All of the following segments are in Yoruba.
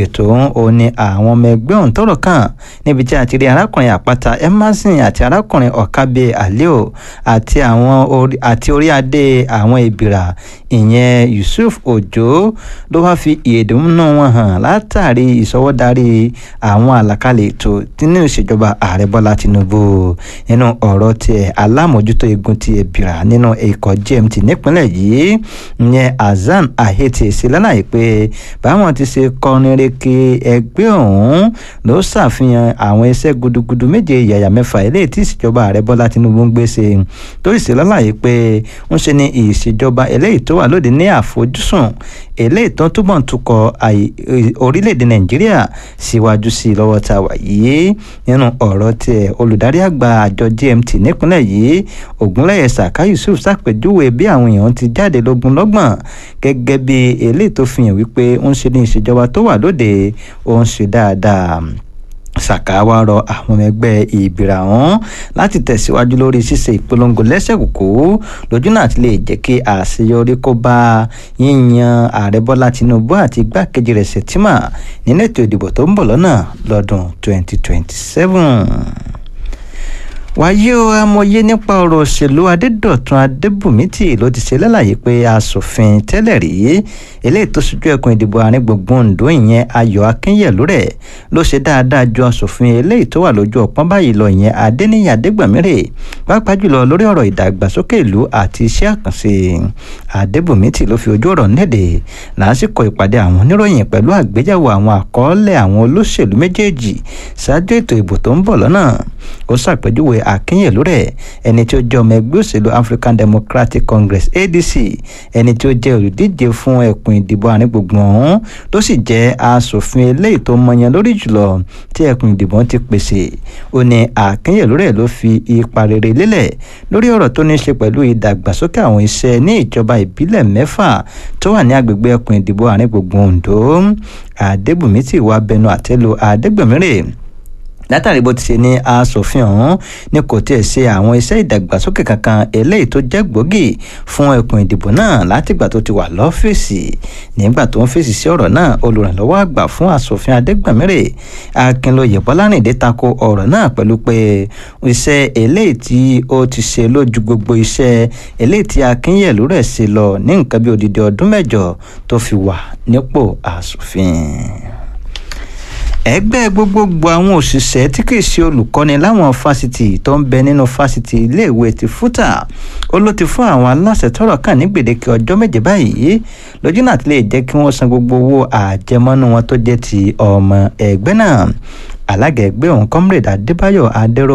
ètò ọ̀hún ó ní àwọn ọmọ ẹgbẹ́ ọ̀hún tọ́rọ̀ kàn níbi tí a ti rí arákùnrin àpáta emerson àti arákùnrin ọ̀kábẹ aleo àti àwọn àti orí adé àwọn ìbìrà ìyẹn yusuf ojo ló wá fi ìyèdùnnú wọn hàn látàrí ìsọwọ́darí àwọn àlàkalẹ̀ ètò nínú ìṣèjọba ààrẹ bọ́lá tinubu nínú ọ̀rọ̀ tiẹ̀ alámòjútó igun ti ìbìrà nínú ikọ̀ gmt nípínlẹ̀ yìí ìyẹn hasan ahete ṣe lálàyé pé báwọn ti ṣe kọrin reke ẹgbẹ́ ọ̀hún ló ṣàfihàn àwọn iṣẹ́ gudugudu méje yàyà mẹ́fà eléyìí tí ìṣèjọba ààrẹ bọ́lá tinubu ń gbé ṣe tó sì ṣe lálàyé pé ń ṣe ni ìṣèjọba eléyìí tó wà lóde ní àfojúsùn eléyìí tó túbọ̀ ń tukọ̀ orílẹ̀-èdè nàìjíríà síwájú sí i lọ́wọ́ tá a wà yìí nínú ọ̀rọ̀ tiẹ̀ olùdarí àgbà àjọ gmt nípínlẹ̀ yìí ògúnlẹ̀yẹ saka yusuf ṣàpèjúwe bí àwọn èèyàn ti jáde lógún lọ́gbọ̀n gẹ́gẹ́ bí eléyìí tó fi hàn wípé ń ṣe ní ìṣèjọba tó wà lóde ó ń ṣe dáadáa saka wá rọ àwọn ọmọ ẹgbẹ́ ìbìrà wọn láti tẹ̀síwájú lórí ṣíṣe ìpolongo lẹ́sẹ̀kùkú lójú náà ti lè jẹ́ kí àṣeyọrí kó bá yíyan ààrẹ bọ́lá tinubu àti igbákejì rẹ̀ sẹ̀tìmà nínú ètò ìdìbò tó ń bọ̀ lọ́nà lọ́dún 2027 wáyé o amòye nípa ọ̀rọ̀ òṣèlú adédọ̀tun adébùmítì ló ti ṣe lálàyé pé asòfin tẹ́lẹ̀ rí eléyìí tó ṣojú ẹkùn ìdìbò àárín gbùngbùn ondo ìyẹn ayọ̀ akínyẹ̀lú rẹ̀ ló ṣe dáadáa ju asòfin eléyìí tó wà lójú ọ̀pọ̀n báyìí lọ ìyẹn adéníyà adégbàmírè pàápàá jùlọ lórí ọ̀rọ̀ ìdàgbàsókè ìlú àti iṣẹ́ àkànṣe adébùmítì ló fi ojú ọ̀rọ̀ nídè lásìkò ìpàdé àwọn oníròyìn pẹ̀lú àgbéyẹ̀wò àwọn àkọọ́lẹ̀ àwọn olóṣèlú méjèèjì ṣáájú ètò ìbò tó ń bọ̀ lọ́nà ó ṣàpèjúwe akínyẹ̀lú rẹ̀ ẹni tí ó jẹ́ ọmọ ẹgbẹ́ òṣèlú african democratic congress adc ẹni tí ó jẹ́ olùdíje fún ẹkùn ìdìbò àárín gbùngbùn ọ̀hún ló sì jẹ́ asòfin eléyìí tó mọyán lórí jùlọ tí ẹkùn ìdìbò ti pèsè ó ní akínyẹ̀lú rẹ̀ ló fi ipa rere lélẹ̀ lórí ọ̀rọ̀ tó ní í ṣe pẹ̀lú ìdàgbàsókè àwọn iṣẹ́ ní ìjọba ìbílẹ̀ mẹ́fà tó wà ní agbègbè ẹkùn ìdìbò àárín gbùngbùn ondo adébùmí tí wàá bẹnu àtẹ́lu adégbèmírè látàrí bó ti ṣe ní asòfin ọ̀hún ni kò tiẹ̀ ṣe àwọn iṣẹ́ ìdàgbàsókè kankan eléyìí tó jẹ́ gbòógì fún ẹkùn ìdìbò náà látìgbà tó ti wà lọ́fíìsì nígbà tó ń fèsì sí ọ̀rọ̀ náà olùrànlọ́wọ́ àgbà fún asòfin adégbàmírè akínlóye bọ́lárìndé tako ọ̀rọ̀ náà pẹ̀lú pé iṣẹ́ eléyìí tí ó ti ṣe lójú gbogbo iṣẹ́ eléyìí tí akínyẹ̀lú rẹ̀ ṣe lọ ní nǹkan bí odidi ọdún mẹ́jọ tó fi wà nípò asòfin ẹgbẹ́ gbogbogbò àwọn òṣìṣẹ́ tí kì í ṣe olùkọ́ni láwọn fásitì tó ń bẹ nínú fásitì iléèwé ti fúta ó ló ti fún àwọn aláṣẹ tọrọ kàn ní gbèdéke ọjọ́ méje báyìí lójú náà ti lè jẹ́ kí wọ́n san gbogbo owó àjẹmọ́nú wọn tó jẹ́ ti ọmọ ẹgbẹ́ náà alága ẹgbẹ́ ọ̀hún comrade adébáyọ̀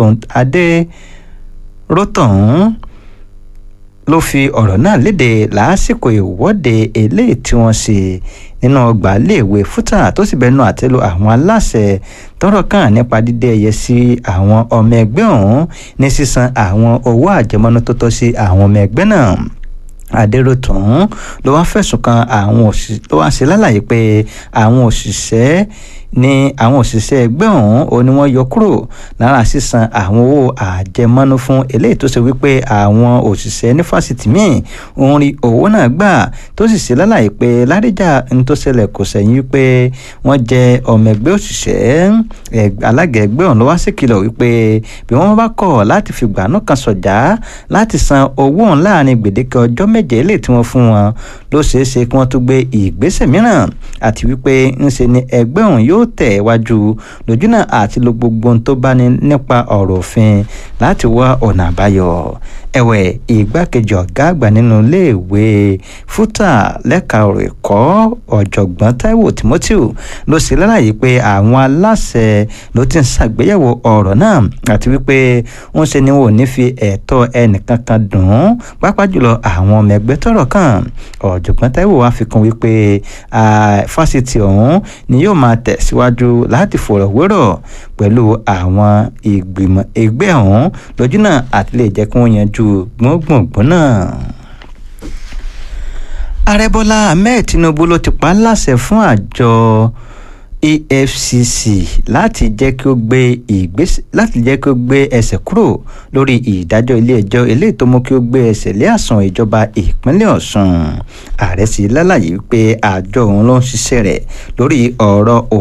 adéròtọ̀hún ló fi ọ̀rọ̀ náà léde lásìkò ìwọ́de eléyìí tí wọ́n ṣe nínú ọgbà iléèwé fúta tó sì bẹnu àtẹ́lu àwọn aláṣẹ tọrọ kàn nípa dídé ẹyẹ sí àwọn ọmọ ẹgbẹ́ ọ̀hún ní sísan àwọn owó àjẹmọ́nú tó tọ́ sí àwọn ọmọ ẹgbẹ́ náà adéròtún ló wá fẹ̀sùn kan àwọn òṣìṣẹ́ ló wá ṣe lálàyé pé àwọn òṣìṣẹ́ ní àwọn òṣìṣẹ́ ẹgbẹ́ ọ̀hún ó ní wọ́n yọ kúrò lára sísan àwọn owó àjẹmọ́nú fún eléyìí tó ṣe wípé àwọn òṣìṣẹ́ ní fásitì míì ń rí owó náà gbà tó sì ṣe lálàyé pé ládìjà ń tó ṣẹlẹ̀ kò sẹ́yìn wípé wọ́n jẹ́ ọmọ ẹgbẹ́ òṣìṣẹ́ alága ẹgbẹ́ ọ̀hún ló wá sí kìlọ̀ wípé bí wọ́n bá kọ̀ láti fìgbà náà kan sọ̀já láti san owó ọ̀hún láàrin gbèdéke ọjọ́ méje lè tí wọ́n fún wọn ló ṣeé ṣe kí wọ́n tún gbé ìgbésẹ̀ mìíràn àti wípé ńṣe ni ẹgbẹ́ ọ̀hún yóò tẹ̀ wájú lójúnà àti lo gbogbo ohun tó bá ní nípa ọ̀rọ̀ òfin láti wá ọ̀nà àbáyọ ẹ̀wẹ̀ ìgbákejì ọ̀gá àgbà nínú iléèwé fúta lẹ́ka ọ̀rọ̀ ẹ̀kọ́ ọ̀jọ̀gbọ́n taiwo timothy ló ṣe lálàyé pé àwọn aláṣẹ ló ti ń ṣàgbéyẹ̀wò ọ̀rọ̀ náà àti wípé ń ṣe ni wọn ò ní fi ẹ̀tọ́ ẹnìkankan dùn ún pápá jùlọ àwọn ọmọ ẹgbẹ́ tọ́rọ̀ kàn ọ̀jọ̀gbọ́n taiwo wá fi kún wípé fásitì ọ̀hún ni yóò máa tẹ̀síwájú láti fọ̀rọ̀wérọ̀ pẹ̀lú àwọn ìgbìmọ̀ ẹgbẹ́ ọ̀hún lójúnà àti lè jẹ́ kí wọ́n yanjú gbọ̀ngbọ̀ngbọ̀n náà ààrẹ bọ́lá ahmed tinubu ló ti pa á láṣẹ fún àjọ efcc láti jẹ́ kí ó gbé ìgbésẹ̀ láti jẹ́ kí ó gbé ẹsẹ̀ kúrò lórí ìdájọ́ ilé-ẹjọ́ eléyìí tó mú kí ó gbé ẹsẹ̀ lé àsùn ìjọba ìpínlẹ̀ ọ̀ṣun ààrẹ sì lálàyé pé àjọ òun ló ń ṣiṣẹ́ rẹ̀ lórí ọ̀rọ̀